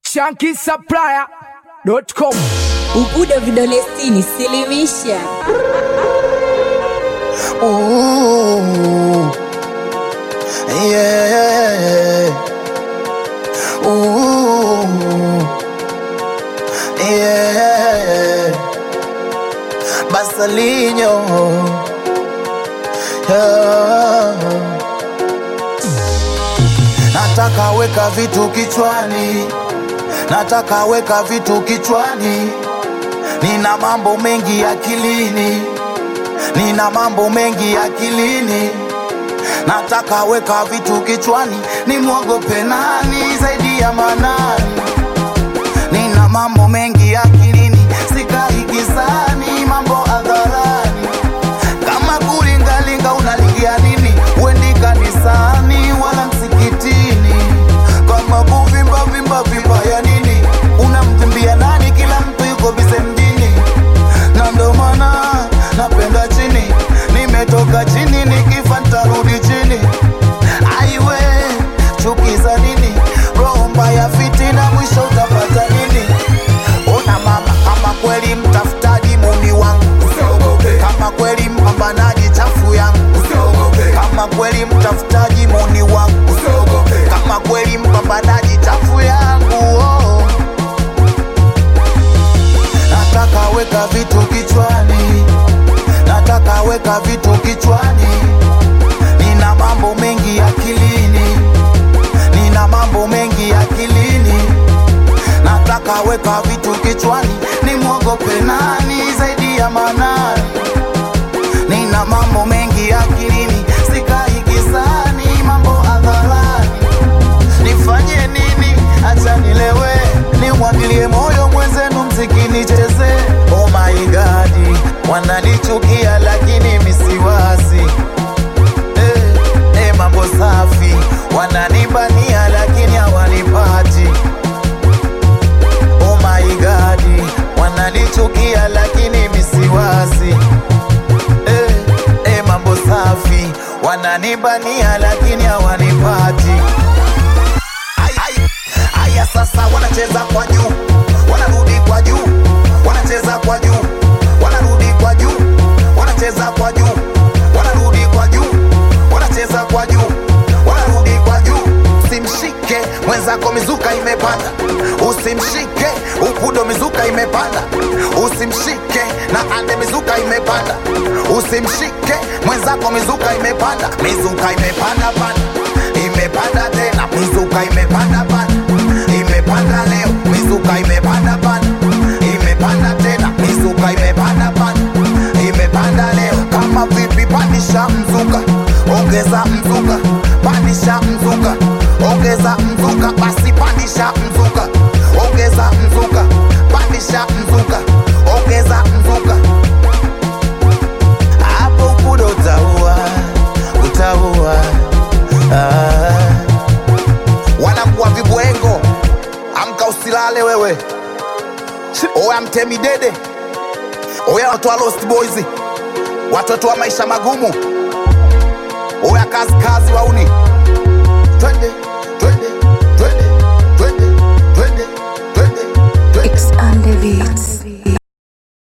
shankisupplier.com. Ubudo vidole sitini, silimisha. Ooh, yeah. Ooh, yeah. Basalinho. Yeah. Nataka weka vitu kichwani, nataka weka vitu kichwani, nina mambo mengi akilini nina mambo mengi akilini, nataka weka vitu kichwani, nimwogope nani zaidi ya Manani? Nina mambo mengi akilini, sikai gizani, mambo hadharani. Kama kulingalinga unalingia nini? Uendi kanisani wala msikitini. Kama kuvimba vimba vimba ya nini? Unamvimbia nani? Kila mtu yuko bize mjini na ndo maana napenda chini, nimetoka chini, nikifa ntarudi chini. Aiwe chuki za nini? Roho mbaya, fitina, mwisho utapata nini? Ona mama, kama kweli mtafutaji muni wangu, kama kweli mpambanaji chafu yangu, kama kweli mtafutaji muni wangu, kama kweli mpambanaji chafu yangu oh. Nataka weka vitu kichwani, nataka weka vitu kichwani, nina mambo mengi akilini, nina mambo mengi akilini, nataka weka vitu kichwani, nimwogope nani zaidi ya Manani? Nina mambo mengi akilini, sikai gizani, mambo hadharani nifanye nini? Acha nilewe, nimwagilie moyo mwenzenu, mziki nicheze. Oh my God, wananichukia lakini misiwasi eh, eh, mambo safi, wananibania lakini hawanipati. Oh my God, wananichukia lakini misiwasi eh, eh, mambo safi, wananibania lakini hawanipati. Ai, ai, Aya sasa wanacheza kwa juu, wanarudi kwa juu, wanacheza kwa juu, wanarudi kwa juu, wanacheza kwa juu, wanarudi kwa juu, wanacheza kwa juu, wanarudi kwa juu. Usimshike mwenzako, mizuka imepanda. Usimshike upudo, mizuka imepanda. Usimshike na ande, mizuka imepanda. Usimshike mwenzako, mizuka imepanda, mizuka imepanda panda, imepanda tena, mizuka imepanda panda, imepanda leo, mizuka imepanda panda, imepanda tena, mizuka imepanda panda, imepanda leo. Kama vipi, pandisha mzuka, ongeza mzuka, pandisha mzuka, ongeza mzuka, basi pandisha mzuka, ongeza mzuka, pandisha mzuka, ongeza mzuka hapo kudo utaua utaua ah. wanakuwa vibwengo amka usilale wewe oya mtemi dede oya watu wa lost boys watoto wa maisha magumu oya kazi kazi wauni twende twende twende twende twende twende twende X on the beats.